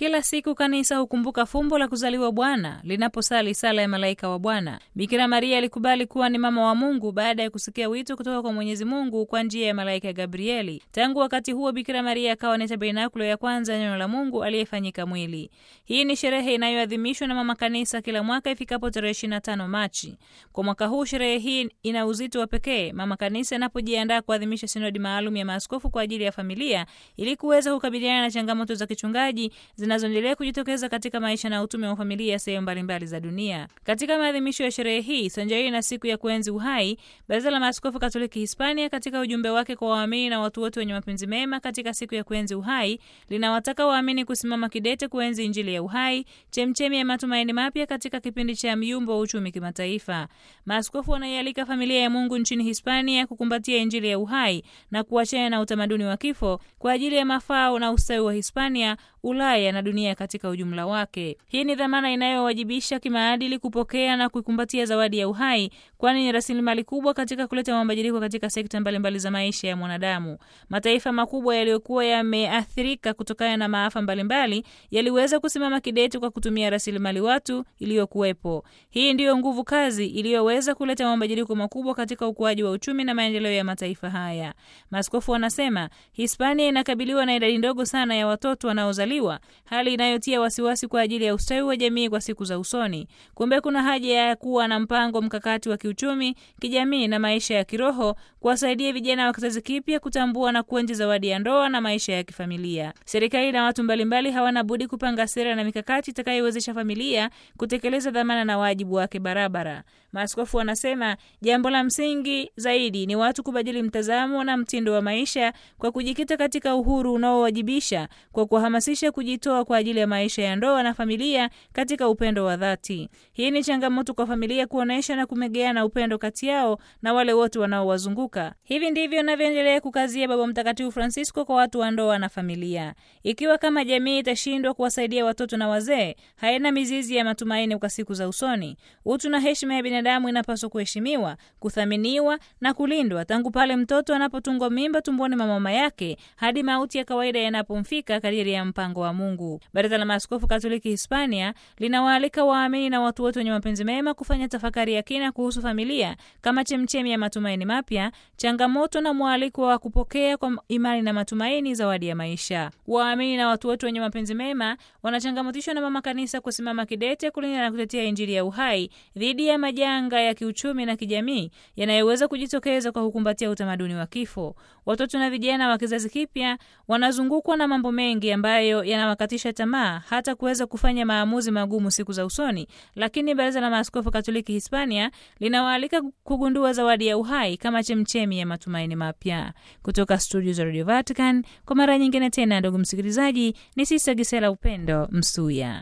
Kila siku kanisa hukumbuka fumbo la kuzaliwa Bwana linaposali sala ya malaika wa Bwana. Bikira Maria alikubali kuwa ni mama wa Mungu baada ya kusikia wito kutoka kwa Mwenyezi Mungu kwa njia ya malaika Gabrieli. Tangu wakati huo, Bikira Maria akawa ni tabernakulo ya kwanza neno la Mungu aliyefanyika mwili. Hii ni sherehe inayoadhimishwa na mama kanisa kila mwaka ifikapo tarehe 25 Machi. Kwa mwaka huu sherehe hii ina uzito wa pekee mama kanisa inapojiandaa kuadhimisha sinodi maalum ya maaskofu kwa ajili ya familia ili kuweza kukabiliana na changamoto za kichungaji zinazoendelea kujitokeza katika maisha na utume wa familia sehemu mbalimbali za dunia. Katika maadhimisho ya sherehe hii sanjari na siku ya kuenzi uhai, Baraza la Maaskofu Katoliki Hispania katika ujumbe wake kwa waamini na watu wote wenye mapenzi mema katika siku ya kuenzi uhai linawataka waamini kusimama kidete kuenzi Injili ya uhai, chemchemi ya matumaini mapya katika kipindi cha myumbo wa uchumi kimataifa. Maaskofu wanaialika familia ya Mungu nchini Hispania kukumbatia Injili ya uhai na kuachana na utamaduni wa kifo kwa ajili ya mafao na ustawi wa Hispania, Ulaya na dunia katika ujumla wake. Hii ni dhamana inayowajibisha kimaadili kupokea na kuikumbatia zawadi ya uhai, kwani ni rasilimali kubwa katika kuleta mabadiliko katika sekta mbalimbali za maisha ya mwanadamu. Mataifa makubwa yaliyokuwa yameathirika kutokana na maafa mbalimbali yaliweza kusimama kidete kwa kutumia rasilimali watu iliyokuwepo. Hii ndiyo nguvu kazi iliyoweza kuleta mabadiliko makubwa katika ukuaji wa uchumi na maendeleo ya mataifa haya. Maaskofu wanasema Hispania inakabiliwa na idadi ndogo sana ya watoto wanaozaliwa, hali inayotia wasiwasi kwa ajili ya ustawi wa jamii kwa siku za usoni. Kumbe kuna haja ya kuwa na mpango mkakati wa kiuchumi, kijamii na maisha ya kiroho kuwasaidia vijana wa kizazi kipya kutambua na kuenzi zawadi ya ndoa na maisha ya kifamilia. Serikali na watu mbalimbali hawana budi kupanga sera na mikakati itakayowezesha familia kutekeleza dhamana na wajibu wake barabara. Maaskofu wanasema jambo la msingi zaidi ni watu kubadili mtazamo na mtindo wa maisha kwa kujikita katika uhuru unaowajibisha kwa kuhamasisha kujitoa kwa ajili ya maisha ya ndoa na familia katika upendo wa dhati. Hii ni changamoto kwa familia kuonesha na kumegeana upendo kati yao na wale wote wanaowazunguka. Hivi ndivyo anavyoendelea kukazia Baba Mtakatifu Francisco kwa watu wa ndoa na familia. Ikiwa kama jamii itashindwa kuwasaidia watoto na wazee, haina mizizi ya matumaini kwa siku za usoni. Utu na heshima ya binadamu inapaswa kuheshimiwa, kuthaminiwa na kulindwa tangu pale mtoto anapotungwa mimba tumboni mwa mama yake hadi mauti ya kawaida yanapomfika kadiri ya mpango wa Mungu. Baraza la Maaskofu Katoliki Hispania linawaalika waamini na watu wote wenye mapenzi mema kufanya tafakari ya kina kuhusu familia kama chemchemi ya matumaini mapya, changamoto na mwaliko wa kupokea kwa imani na matumaini zawadi ya maisha. Waamini na watu wote wenye mapenzi mema wanachangamotishwa na Mama Kanisa kusimama kidete kulinda na kutetea Injili ya uhai dhidi ya majanga ya kiuchumi na kijamii yanayoweza kujitokeza kwa kukumbatia utamaduni wa kifo. Watoto na vijana wa kizazi kipya wanazungukwa na mambo mengi ambayo yanawakatisha tamaa hata kuweza kufanya maamuzi magumu siku za usoni, lakini Baraza la Maaskofu Katoliki Hispania linawaalika kugundua zawadi ya uhai kama chemchemi ya matumaini mapya. Kutoka studio za Radio Vatican, kwa mara nyingine tena, ndugu msikilizaji, ni Sista Gisela Upendo Msuya.